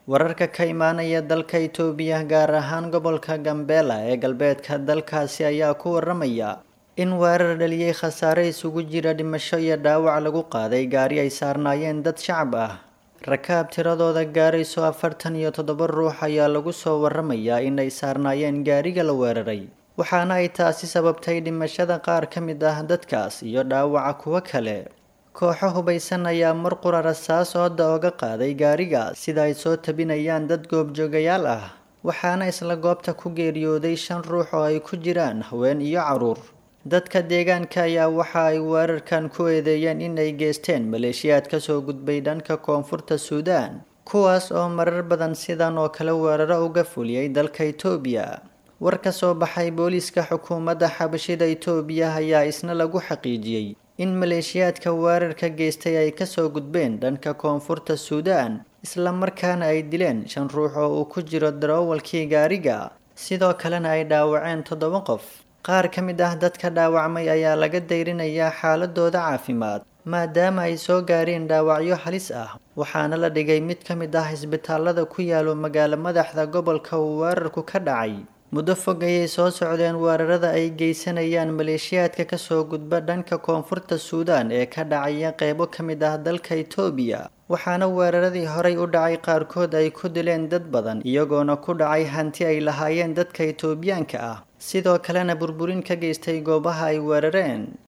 wararka ka imaanaya dalka itoobiya gaar ahaan gobolka gambeela ee galbeedka dalkaasi ayaa ku waramaya in weerar dhaliyey khasaare isugu jira dhimasho iyo dhaawac lagu qaaday gaari ay saarnaayeen dad shacab ah rakaab tiradooda gaarayso afartan iyo toddoba ruux ayaa lagu soo waramayaa in ay saarnaayeen gaariga la weeraray waxaana ay taasi sababtay dhimashada qaar ka mid ah dadkaas iyo dhaawaca kuwo kale kooxo hubaysan ayaa mar qura rasaas ooda oga qaaday gaariga sida ay soo tabinayaan dad goobjoogayaal ah waxaana isla goobta ku geeriyooday shan ruux oo ay ku jiraan haween iyo caruur dadka deegaanka ayaa waxa ay weerarkan ku eedeeyeen in ay geysteen maleeshiyaad kasoo gudbay dhanka koonfurta suudaan kuwaas oo marar badan sidan oo kale weeraro uga fuliyey dalka itoobiya war ka soo baxay booliiska xukuumadda xabashida itoobiya ayaa isna lagu xaqiijiyey in maleeshiyaadka weerarka geystay ay kasoo gudbeen dhanka koonfurta suudaan isla markaana ay dileen shan ruux oo uu ku jiro daroowalkii gaariga sidoo kalena ay dhaawaceen toddoba qof qaar ka mid ah dadka dhaawacmay ayaa laga dayrinayaa xaaladooda caafimaad maadaama ay soo gaareen dhaawacyo halis ah waxaana la dhigay mid ka mid ah isbitaalada ku yaalo magaalo madaxda gobolka uu weerarku ka dhacay muddo fog ayay soo socdeen weerarada ay geysanayaan maleeshiyaadka kasoo gudba dhanka koonfurta suudaan ee ka dhacaya qeybo ka mid ah dalka itoobiya waxaana weeraradii horey u dhacay qaarkood ay ku dileen dad badan iyagoona ku dhacay hanti ay lahaayeen dadka itoobiyaanka ah sidoo kalena burburin ka geystay goobaha ay weerareen